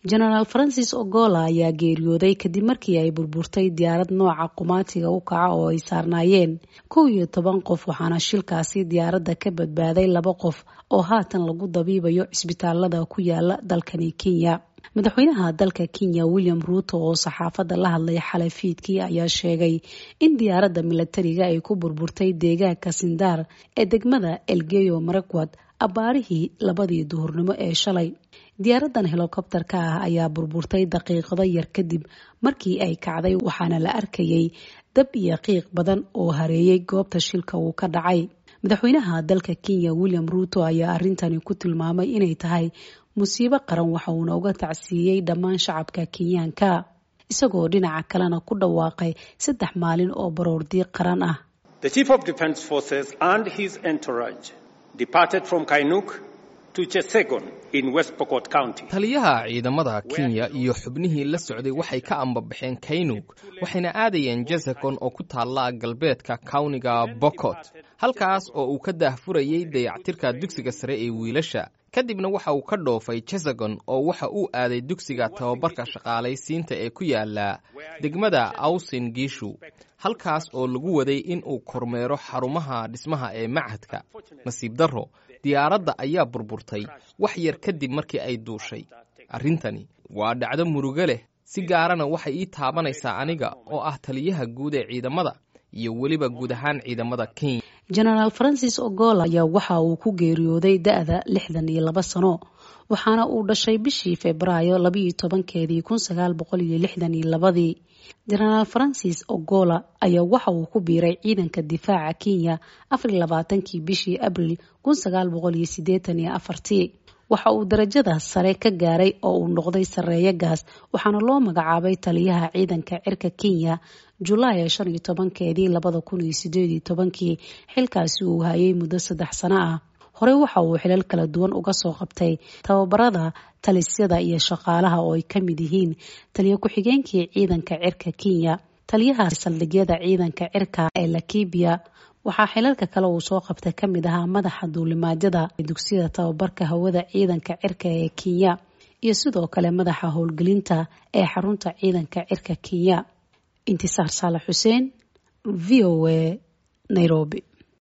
genaraal francis ogola ayaa geeriyooday kadib markii ay burburtay diyaarad nooca qumaatiga u kaca oo ay saarnaayeen kow iyo toban qof waxaana shilkaasi diyaaradda ka badbaaday laba qof oo haatan lagu dabiibayo cisbitaalada ku yaala dalkani kenya madaxweynaha dalka kenya william ruuto oo saxaafadda la hadlay xalay fiidkii ayaa sheegay in diyaaradda milatariga ay ku burburtay deegaanka sindaar ee degmada elgeyo marakwad abbaarihii labadii duhurnimo ee shalay diyaaradan helokobterka ah ayaa burburtay daqiiqado yar kadib markii ay kacday waxaana la arkayay dab iyo qiiq badan oo hareeyay goobta shilka uu ka dhacay madaxweynaha dalka kenya william ruuto ayaa arintani ku tilmaamay inay tahay musiibo qaran waxa uuna uga tacsiiyey dhammaan shacabka kenyaanka isagoo dhinaca kalena ku dhawaaqay saddex maalin oo baroordiiq qaran ah taliyaha ciidamada kenya iyo xubnihii la socday waxay ka ambabaxeen kaynug waxayna aadayeen jesekon oo ku taalla galbeedka kawniga bokot halkaas oo uu ka daahfurayay dayactirka dugsiga sare ee wiilasha kadibna waxa uu ka dhoofay jesegon oo waxa uu aaday dugsiga tababarka shaqaalaysiinta ee ku yaala degmada awsin giishu halkaas oo lagu waday in uu kormeero xarumaha dhismaha ee machadka nasiib darro diyaaradda ayaa burburtay wax yar kadib markii ay duushay arrintani waa dhacdo murugo leh si gaarana waxay ii taabanaysaa aniga oo ah taliyaha guud ee ciidamada iyo weliba guud ahaan ciidamada kenya genaraal francis ogola ayaa waxa uu ku geeriyooday da-da lixdan iyo laba sano waxaana uu dhashay bishii febraayo labayo tobankeedii kun sagaal boqol iyo lixdan iyo labadii genaraal francis ogola ayaa waxa uu ku biiray ciidanka difaaca kenya afar iyo labaatankii bishii abril kun sagaal boqol iyo sideetan iyo afartii waxa uu darajada sare ka gaaray oo uu noqday sareeyo gaas waxaana loo magacaabay taliyaha ciidanka cirka kenya julaay shan iyo tobankeedii labada kun iyo sideed iyo tobankii xilkaasi uu hayay muddo saddex sano ah horey waxa uu xilal kala duwan uga soo qabtay tababarada talisyada iyo shaqaalaha oo ay ka mid yihiin taliyo ku-xigeenkii ciidanka cirka kenya taliyaha saldhigyada ciidanka cirka ee lakibiya waxaa xilalka kale uu soo qabtay ka mid ahaa madaxa duulimaadyada dugsiyada tababarka hawada ciidanka cirka ee kenya iyo sidoo kale madaxa howlgelinta ee xarunta ciidanka cirka kenya intisaar saalax xuseen v o a nairobi